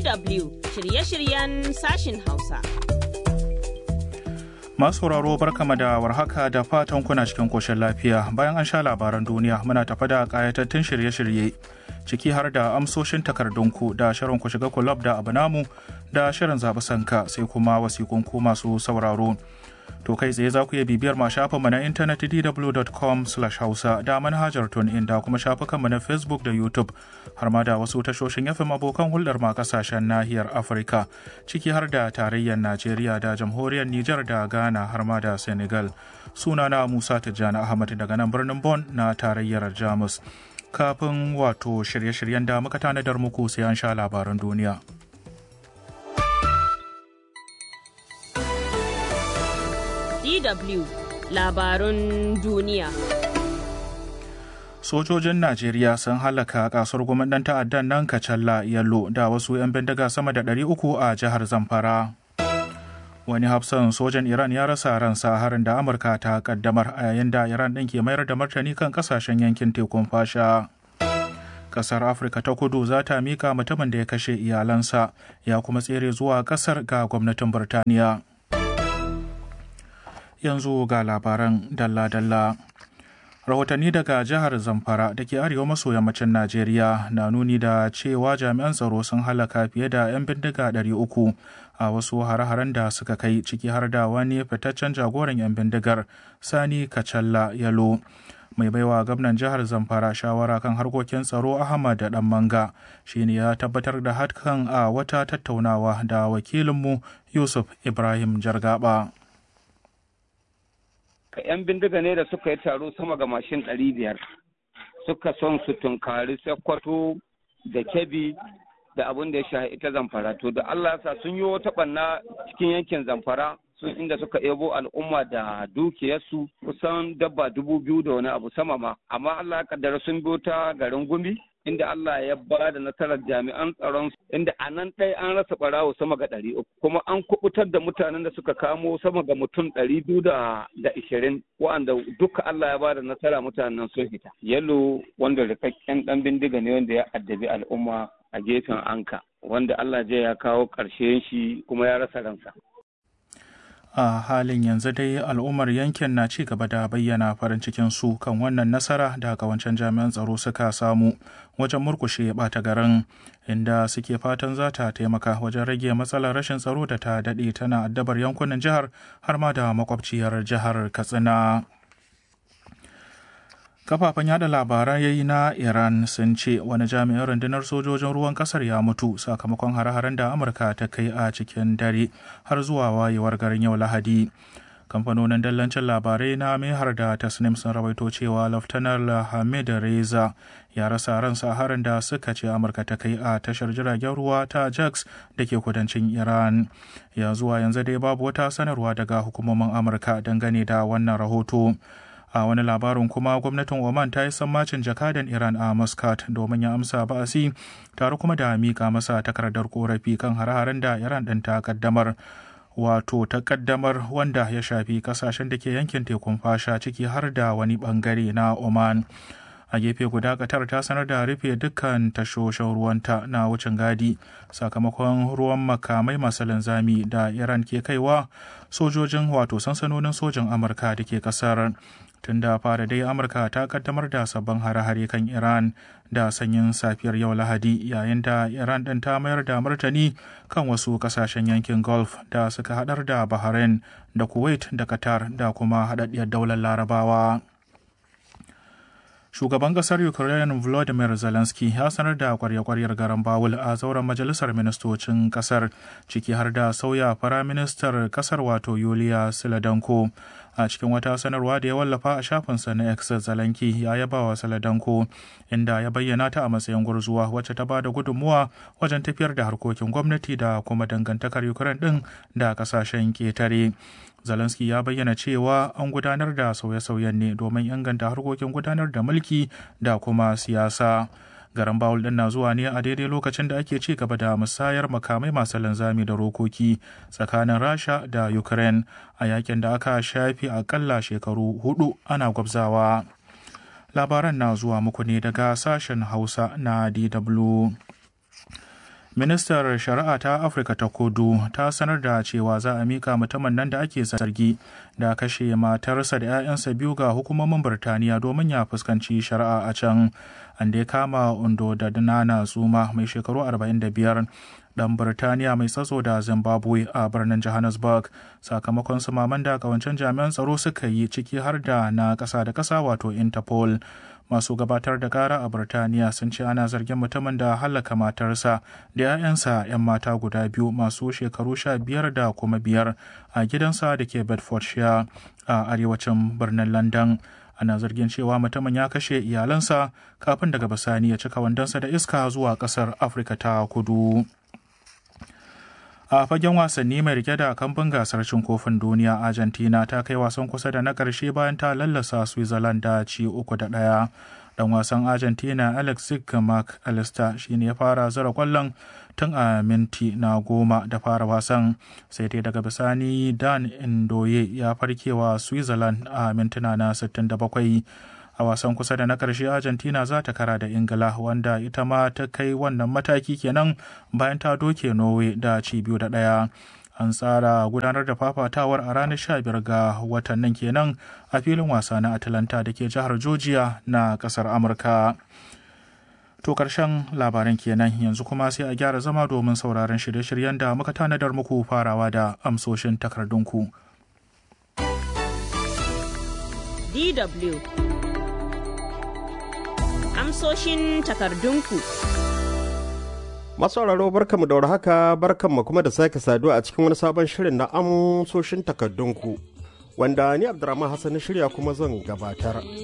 DW shirye-shiryen sashin Hausa. Masu sauraro barkama da warhaka da fatan kuna cikin koshin lafiya bayan an sha labaran duniya muna tafa da kayatattun shirye-shirye ciki har da amsoshin takardunku da shirin ku shiga kulab da abu namu da shirin zaɓi sanka sai kuma wasikunku masu sauraro. To kai tsaye za ku iya bibiyar ma shafinmu na intanet dw.com hausa da manhajar in da kuma shafukanmu na Facebook da YouTube har ma da wasu tashoshin FM abokan hulɗar ma kasashen nahiyar Afirka ciki har da tarayyar Najeriya da jamhuriyar Nijar da Ghana har ma da Senegal. Sunana Musa Tijjani Ahmad daga nan birnin Bon na tarayyar Jamus. Kafin wato shirye-shiryen da muka tanadar muku sai an sha labaran duniya. DW labarun duniya. Sojojin Najeriya sun halaka kasuwar gwamnan ta'addan nan Kacalla Yallo da wasu 'yan bindiga sama da 300 a jihar Zamfara. Wani hafsan sojan Iran ya rasa ransa harin da Amurka ta kaddamar a yayin da Iran ɗin ke mayar da martani kan kasashen yankin tekun fasha. Kasar Afirka ta kudu za ta mika mutumin da ya kashe iyalansa ya kuma tsere zuwa kasar ga gwamnatin Birtaniya. yanzu ga labaran dalla-dalla. Rahotanni daga jihar Zamfara da ke arewa maso yammacin Najeriya na nuni da cewa jami'an tsaro sun halaka fiye da 'yan bindiga 300 a wasu hare-haren da suka kai ciki har da wani fitaccen jagoran 'yan bindigar Sani Kacalla Yalo. mai baiwa gwamnan jihar zamfara shawara kan harkokin tsaro ahmad da dan manga shine ya tabbatar da hakan a wata tattaunawa da wakilinmu yusuf ibrahim jargaba 'yan bindiga ne da suka yi taro sama ga mashin ɗari biyar suka son su tunkari sakkwato da kebi da abin da ya sha ita zamfara to da allah sa sun yi wata ɓanna cikin yankin zamfara sun inda suka ebo al'umma da dukiyarsu kusan dabba dubu biyu da wani abu sama ma amma allah ya kaddara sun biyo ta garin gumi inda Allah ya ba da nasarar jami'an tsaron inda a nan ɗaya an rasa ɓarawo sama ga ɗari uku kuma an kubutar da mutanen da suka kamo sama ga mutum ɗari biyu da ishirin wa'anda duka Allah ya ba da nasara mutanen sun fita. Yalo wanda rikakken ɗan bindiga ne wanda ya addabi al'umma a gefen anka wanda Allah ya kawo ƙarshen shi kuma ya rasa ransa. a halin yanzu dai al'ummar yankin na ci gaba da bayyana farin cikin su kan wannan nasara da wancan jami'an tsaro suka samu wajen murkushe bata garin inda suke fatan za ta taimaka wajen rage matsalar rashin tsaro da ta daɗe tana addabar yankunan jihar har ma da makwabciyar jihar katsina kafafen yada labarai na iran sun ce wani jami'in rundunar sojojin ruwan kasar ya mutu sakamakon hare-haren da amurka ta kai a cikin dare har zuwa wayewar garin yau lahadi kamfanonin dallancin labarai na mehar da tasnim sun rawaito cewa laftanar hamid reza ya rasa ransa harin da suka ce amurka ta kai a tashar jiragen ruwa ta jax da ke kudancin iran ya zuwa yanzu dai babu wata sanarwa daga hukumomin amurka dangane da wannan rahoto a wani labarin kuma gwamnatin oman ta yi sammacin jakadan iran a muscat domin ya amsa ba'asi tare kuma da mika masa takardar korafi kan hare-haren da iran ɗin ta kaddamar wato ta kaddamar wanda ya shafi kasashen da ke yankin tekun fasha ciki har da wani bangare na oman a gefe guda katar ta sanar da rufe dukkan tashoshin ruwanta na wucin gadi sakamakon ruwan makamai masu linzami da iran ke kaiwa sojojin wato sansanonin sojin amurka da ke kasar tun da fara dai amurka ta kaddamar da sabbin hare-hare kan iran da sanyin safiyar yau lahadi yayin da iran ɗin ta mayar da martani kan wasu kasashen yankin gulf da suka hadar da bahrain da kuwait da qatar da kuma haɗaɗɗiyar daular larabawa shugaban kasar ukraine volodymyr zelensky ya sanar da kwarya-kwaryar garan bawul a zauren majalisar ministocin kasar ciki har da sauya firaministar kasar wato yuliya siladanko a cikin wata sanarwa da ya wallafa a shafinsa na x zalanki ya yaba wa saladanko inda ya bayyana ta a matsayin gurzuwa wacce ta bada gudunmuwa wajen tafiyar da harkokin gwamnati da kuma dangantakar ukraine din da kasashen ketare Zelensky ya bayyana cewa an gudanar da sauye-sauyen ne domin inganta harkokin gudanar da mulki da kuma siyasa. Garan Bawul din na zuwa ne a daidai lokacin da ake ci gaba da musayar makamai masu linzami da rokoki tsakanin Rasha da Ukraine a yakin da aka shafi akalla shekaru hudu ana gwabzawa. Labaran na zuwa muku ne daga sashen Hausa na DW. ministar shari'a ta afirka ta kudu ta sanar da cewa za a mika mutumin nan da ake zargi da kashe matarsa da 'ya'yansa biyu ga hukumomin birtaniya domin ya fuskanci shari'a a can an da ya kama undo da nana zuma mai shekaru 45 dan birtaniya mai tsatso da zimbabwe a birnin johannesburg sakamakon sumaman da kawancen jami'an tsaro suka yi ciki har da na ƙasa da ƙasa wato interpol masu gabatar da kara a Birtaniya sun ce ana zargin mutumin da hallaka matarsa da 'ya'yansa 'yan mata guda biyu masu shekaru sha biyar da kuma biyar a gidansa da ke Bedfordshire a arewacin birnin London. Ana zargin cewa mutumin ya kashe iyalansa kafin daga bisani ya cika wandonsa da iska zuwa ƙasar Afirka ta kudu. a fagen wasanni mai rike da kamfin gasar cin kofin duniya argentina ta kai wasan kusa da na ƙarshe bayan ta lallasa switzerland da ci uku da ɗaya dan wasan argentina alex mark alister shine ya fara zura kwallon tun a minti na goma da fara wasan sai dai daga bisani dan indoye ya farkewa switzerland a mintuna na 67 a wasan kusa da na ƙarshe argentina za ta kara da ingila wanda ita ma ta kai wannan mataki kenan bayan ta doke norway da ci biyu da ɗaya an tsara gudanar da fafatawar a ranar 15 ga watan nan kenan a filin wasa na atlanta da ke jihar georgia na ƙasar amurka to karshen labaran kenan yanzu kuma sai a gyara zama domin sauraron shirye-shiryen da muka tanadar muku farawa da amsoshin takardunku DW amsoshin takardunku. Masauraro barkamu da warhaka barkanmu kuma da sake saduwa a cikin wani sabon shirin na amsoshin takardunku wanda ni Abdurrahman Hassan shirya kuma zan gabatar.